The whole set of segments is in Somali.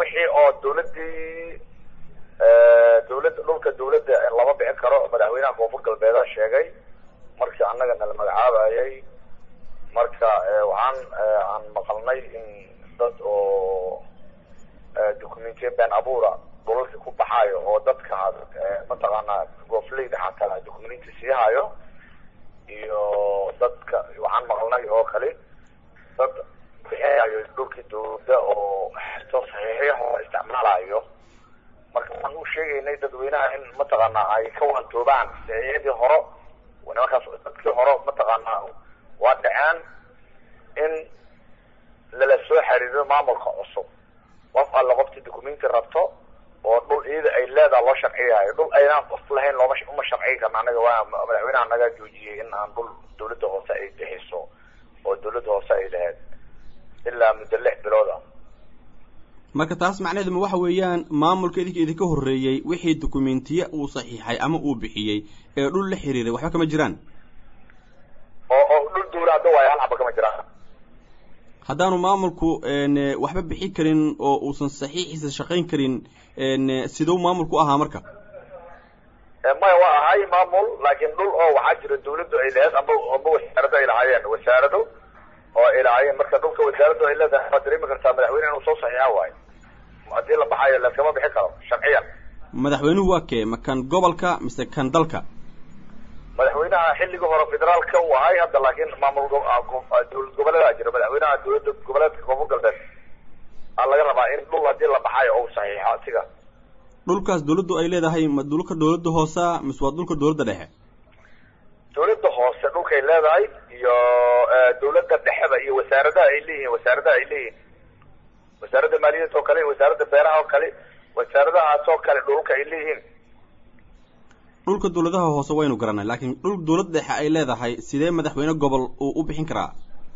wixii oo dawladdii dawladda dhulka dawladda lama bixin karo madaxweynaha koonfur galbeeda sheegay markii annaga nala magacaabayay marka waxaan aan maqalnay in dad oo documentiya been abuura dhulalka ku baxaayo oo dadka mataqaanaa goofleyda xataa documenti sii hayo iyo dadka waxaan maqalnay oo kale dad bixinayo dhulkii dawladda oo xesto saxiixyaho isticmaalayo marka waxaan u sheegaynay dadweynaha in mataqaanaa ay ka waantoobaan saxiixyadii hore nimankaas dadkii hore mataqaanaa waa dhaceen in lala soo xiriiro maamulka cusub qof alla qoftii documenti rabto oo dhul iyada ay leedaha loo sharciyayo dhul aynaan qof lahayn looma uma sharciyi karna anaga waa madaxweynaha naga joojiyey in aan dhul dawladda hoose ay bixiso oo dawladda hoose ay lahayd ilaa muddo lix bilood ah marka taas macnaheedu ma waxa weeyaan maamulka idinka idinka horreeyey wixii documentiye uu saxiixay ama uu bixiyey ee dhul la xiriiray waxba kama jiraan oo oo dhul dawla hadda waayo hal xaba kama jiraan haddaanu maamulku waxba bixi karin oo uusan saxiixiisa shaqayn karin siduu maamulku ahaa marka maya waa ahay maamul laakiin dhul oo waxaa jira dawladdu ay lahayd amba amba wasaarado ay lahaayeen wasaarado oo ay lahaayeen marka dhulka wasaaraddu ay leedahay waad dareemi kartaa madaxweyne inuu soo saxiixa waayo haddii la baxayo laskama bixi karo sharciyan madaxweynuhu waa kee ma kan gobolka mise kan dalka madaxweynaha xilligii hore federaalka uu ahay hadda laakiin maamul dawlad goboleedaa jira madaxweynaha dawladda goboleedka koonfur galbeed aa laga rabaa in dhul haddii la baxayo ou saxiixo asiga dhulkaas dawladdu ay leedahay ma dhulka dawladda hoosea mise waa dhulka dawladda dhexe dawladda hoose dhulkay leedahay iyo dawladda dhexeba iyo wasaaradaha ay leeyihiin wasaaradaha ay leeyihiin wasaaradda maaliyadda oo kale wasaaradda beeraha oo kale wasaaradahaas oo kale dhulka ay leeyihiin dhulka dawladaha hoose waynu garanay laakiin dhul dawlad dhexe ay leedahay sidee madaxweyne gobol uu u bixin karaa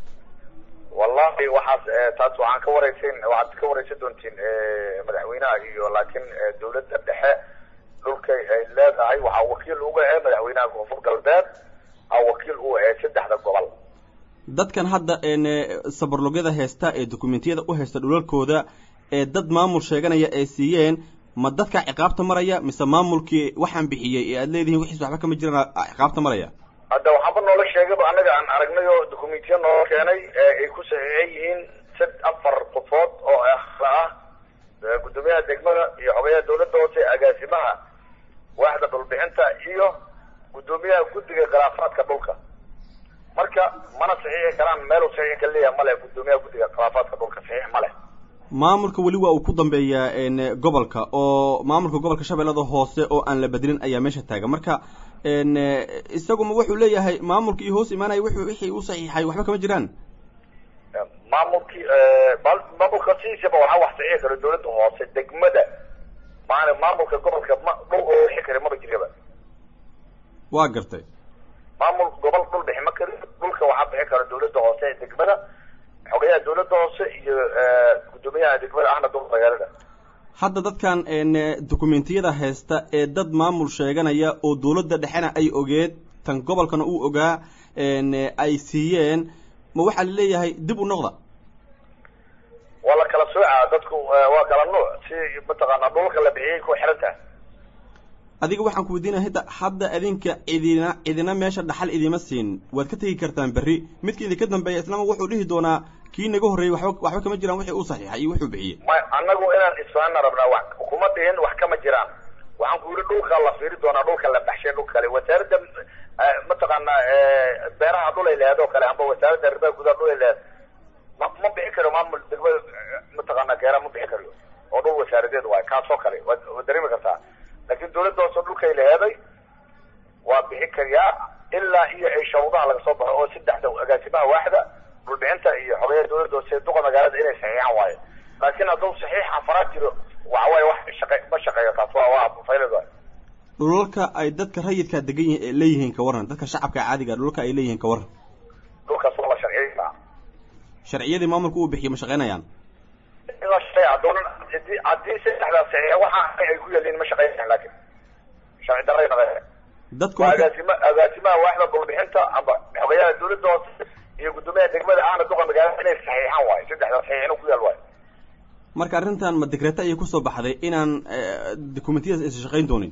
wallahi waxaas taas waxaan ka wareysan waxaad ka wareysan doontiin madaxweynaha iyo laakiin dawladda dhexe dhulkay ay leedahay waxaa wakiil uga ee madaxweynaha koonfur galbeed a wakiil u ee saddexda gobol dadkan hadda sabarlogyada heesta ee dokumentiyada u haysta dhulalkooda ee dad maamul sheeganaya ay siiyeen ma dadkaa ciqaabta maraya mise maamulkii waxaan bixiyey ee aad leedihiin wixiis waxba kama jiraan ciqaabta maraya hadda waxaaba noola sheegayba annaga aan aragnay oo documentiya noola keenay ay ku saxiixan yihiin sad afar qofood oo akra ah guddoomiyaha degmada iyo xogayaha dawladda hoose agaasimaha waaxda dhulbixinta iyo guddoomiyaha guddiga khilaafaadka dhulka marka mana saxiixi karaan meelu saxiix ka leeyahay male guddoomiyaha guddiga khilaafaadka dhulka saxiix ma leh maamulka weli waa uu ku dambeeyaa gobolka oo maamulka gobolka shabeellada hoose oo aan la bedelin ayaa meesha taagan marka isaguma wuxuu leeyahay maamulka iyo hoos imaanaya wuxuu wixii u saxiixay waxba kama jiraan maamulkii maamulka sidiisaba waxaa wax saxiixi kara dawladda hoose degmada maana maamulka gobolka ma dhul oo bixi kara maba jiraba waa gartay maamul gobol dhul bixi ma kari dhulka waxaa bixi kara dawladda hoose ee degmada xogayaha dawladda hoose iyo guddoomiyaha degmada ahna dul magaalada hadda dadkan dokumentiyada haysta ee dad maamul sheeganaya oo dawladda dhexena ay ogeed tan gobolkana uu ogaa ay siiyeen ma waxaa laleeyahay dib u noqda waa la kala soocaa dadku waa kala nuuc si mataqaanaa dhulka la bixiyay ku xiran tahay adiga waxaan ku weydiinaya hada hadda idinka idina idina meesha dhaxal idima siin waad ka tegi kartaan berri midka idinka dambeeya islama wuxuu dhihi doonaa kii naga horreeyey waxba waxba kama jiraan wixii uu saxiixay iyo wuxuu bixiyey may annagu inaan isfaana rabnaa wax kuma dhihin wax kama jiraan waxaan ku yidhi dhulka la fiiri doonaa dhulka la baxshay dhul kale wasaaradda mataqaanaa beeraha dhul ay lehed oo kale amba wasaaradda arrimaha gudaha dhul ay lehed ma ma bixi karo maamul degmada mataqaanaa geera ma bixi karayo oo dhul wasaaradeed waayo kaasoo kale waad waad dareemi kartaa laakiin dawladda hoose dhulkay leheeday waa bixi kariyaa ilaa iyo ay shawdaha laga soo baxo oo saddexda agaasimaha waaxda dhulbixinta iyo xogayaha dawladda hoose duqa magaalada inay saxiixaan waayo laakiin hadduu saxiix afaraad jiro waxa waaye wax shaqe ma shaqeeyo taas waa waa faylad waayo dhulalka ay dadka rayidkaa degan yihiin leeyihiin ka warran dadka shacabka caadiga dhulalka ay leeyihiin ka warran dhulkaas waa la sharciyeysaa sharciyadii maamulka uu bixiyo ma shaqaynayaan la shaqeeya haddoonan hadii haddii saddexdaas saxiix waxa ay ku yaliin ma shaqeynayaan laakiin sharci darray naqe dadku waa agaasima agaasimaha waaxda dhulbixinta amba xogayaha dawladda hoose iyo guddoomiyaha degmada ahna duqa magaalada inay saxiixaan waayo saddexdaas saxiix inuu ku yaal waayo marka arrintan ma digreeta ayay kusoo baxday inaan documentiyadaas aysan shaqayn doonin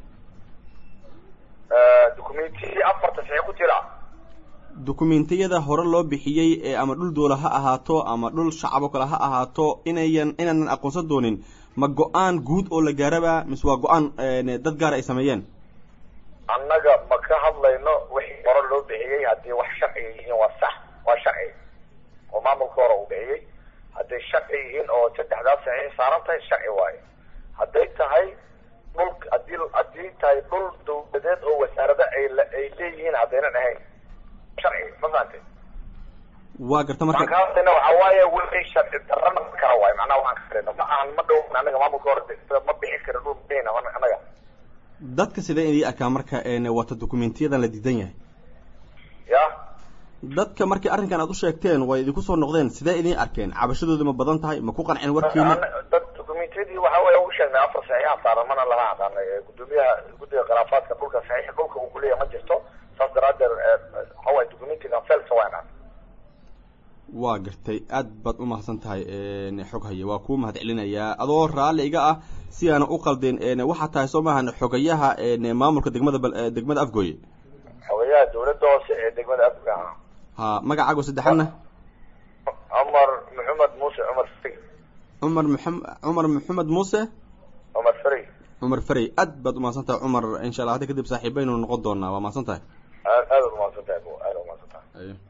documentiyadii afarta saxii ku jira dokumentiyada hore loo bixiyey ee ama dhul doola ha ahaato ama dhul shacab oo kale ha ahaato inayan inaanan aqoonsan doonin ma go-aan guud oo la gaaraba mise waa go-aan dad gaara ay sameeyeen annaga ma ka hadlayno wixii hore loo bixiyey haddii wax sharciga yihiin waa sax waa sharci oo maamulka hore uu bixiyey hadday sharci yihiin oo saddexdaas saxiix saaran tahay sharci waaye hadday tahay dhul hadii haddii tahay dhul dawladeed oo wasaarada ay ay leeyihiin haddaynan ahayn sharci ma fahantay waa garta marka ka hadlayna waxa waaye wixii sharci darrana kala waaye macnaha waxaan ka hadlayna ma ahan ma dhow annaga maamulka hore ma bixin kara dhul bixina annaga dadka sidee idii arkaa marka wata dokumentiyadan la diidan yahay ya dadka markii arrinkan aad u sheegteen way idinku soo noqdeen sidee idiin arkeen cabashadooda ma badan tahay ma ku qanceen warkiina dad documentiyadii waxa weya u sheegnay afar saxiixaan saaran mana lama aqaanay gudoomiyaha guddiga khilaafaadka dhulka saxiix dhulka uu kuleeyahay ma jirto saas daraadeed waxa waye documentigan felsa waynaan waa gartay aad baad u mahadsan tahay xog haye waa kuu mahad celinayaa adoo raalli iga ah si aana u qaldin waxaa tahay soo maahan xogayaha maamulka degmada degmada afgooye xogayaha dawladda hoose ee degmada afgooye ha magacaago saddexadna cumar maxamed muuse cumar fari cumar maxam cumar maxamed muuse cumar fari cumar ferey aad baad umahadsan tahay cumar insha allah hadda kadib saaxiibaynu noqon doonaa waa mahadsan tahay aad aad umahadsan tahay aad umahadsan tahay